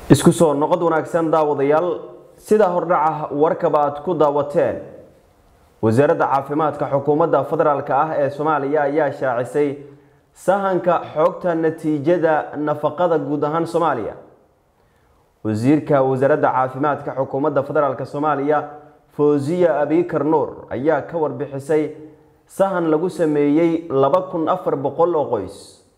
isku soo noqod wanaagsan daawadayaal sidaa hordhaca warkaba aad ku daawateen wasaaradda caafimaadka xukuumadda federaalk ah ee soomaaliya ayaa shaacisay sahanka xogta natiijada nafaqada guud ahaan soomaaliya wasiirka wasaaradda caafimaadka xukuumadda federaalk soomaaliya fawziya abikar nuur ayaa ka warbixisay sahan lagu sameeyey laba kun afar boqol oo qoys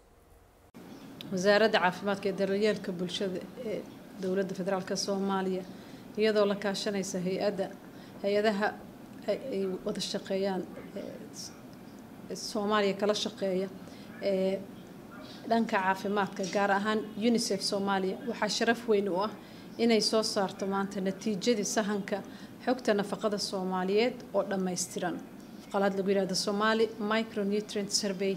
wasaaradda caafimaadka ee daryeelka bulshada ee dowladda federaalk soomaaliya iyadoo la kaashanaysa hay-adda hay-adaha ay wada shaqeeyaan soomaaliya kala shaqeeya ee dhanka caafimaadka gaar ahaan unisef soomaaliya waxaa sharaf weyn u ah inay soo saarto maanta natiijadii sahanka xogta nafaqada soomaaliyeed oo dhammaystiran qalaad lagu yihahdo somali micronutrient survey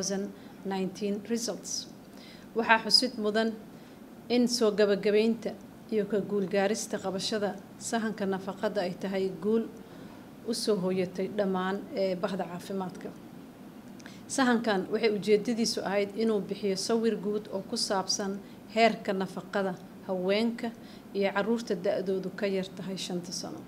2019 results waxaa xusid mudan in soo gabagabeynta iyo ka guulgaarista qabashada sahanka nafaqada ay tahay guul usoo hooyatay dhammaan ee bahda caafimaadka sahankan waxay ujeedadiisu ahayd inuu bixiyo sawir guud oo ku saabsan heerka nafaqada haweenka iyo caruurta da-doodu ka yar tahay shanta sano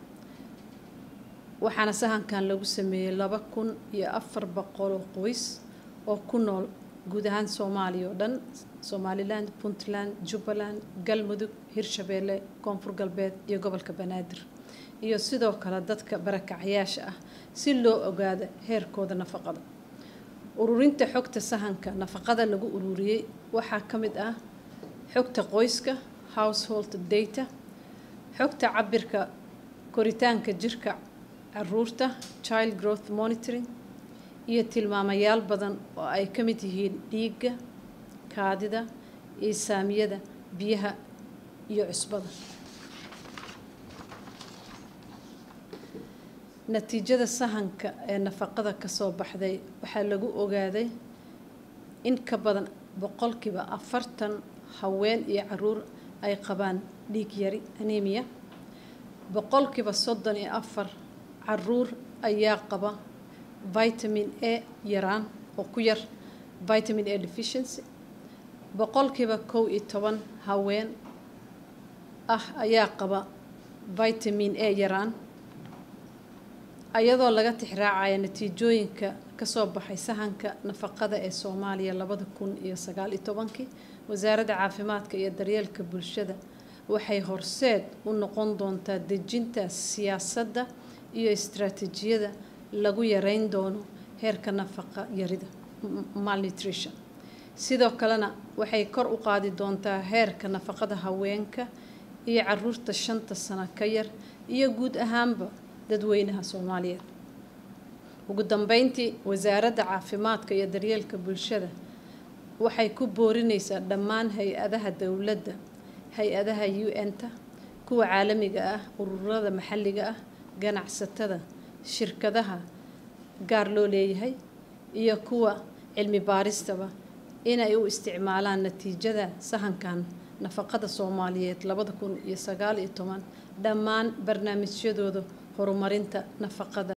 waxaana sahankan lagu sameeyey laba kun iyo afar boqoloo qoys oo ku nool guud ahaan soomaaliya oo dhan somalilan puntland jubbaland galmudug hirshabeelle koonfur galbeed iyo gobolka banaadir iyo sidoo kale dadka barakacyaasha ah si loo ogaado heerkooda nafaqada ururinta xogta sahanka nafaqada lagu ururiyey waxaa ka mid ah xogta qoyska household data xogta cabirka koritaanka jirka caruurta child growth monitoring iyo tilmaamayaal badan oo ay ka mid yihiin dhiigga kaadida iisaamiyada biyaha iyo cusbada natiijada sahanka ee nafaqada kasoo baxday waxaa lagu ogaaday in ka badan boqolkiiba afartan haween iyo caruur ay qabaan dhiig yari anemia boqolkiiba soddon iyo afar caruur ayaa qaba vitamin a yaraan oo ku yar vitamin a deficiency boqolkiiba kow iyo toban haween ah ayaa qaba vitamin a yaraan ayadoo laga tixraacaya natiijooyinka kasoo baxay sahanka nafaqada ee soomaaliya labada kun iyo sagaal iyo tobankii wasaaradda caafimaadka iyo daryeelka bulshada waxay horseed u noqon doontaa dejinta siyaasadda iyo istaraatiijiyada lagu yareyn doono heerka nafaqa yarida malnutrition sidoo kalena waxay kor u qaadi doontaa heerka nafaqada haweenka iyo caruurta shanta sano ka yar iyo guud ahaanba dadweynaha soomaaliyeed ugu dambeyntii wasaaradda caafimaadka iyo daryeelka bulshada waxay ku boorineysaa dhammaan hay-adaha dowladda hay-adaha u n-ta kuwa caalamiga ah ururada maxalliga ah ganacsatada shirkadaha gaar loo leeyahay iyo kuwa cilmi baaristaba inay u isticmaalaan natiijada sahankan nafaqada soomaaliyeed labada kun iyo sagaal iyo toban dhammaan barnaamijyadooda horumarinta nafaqada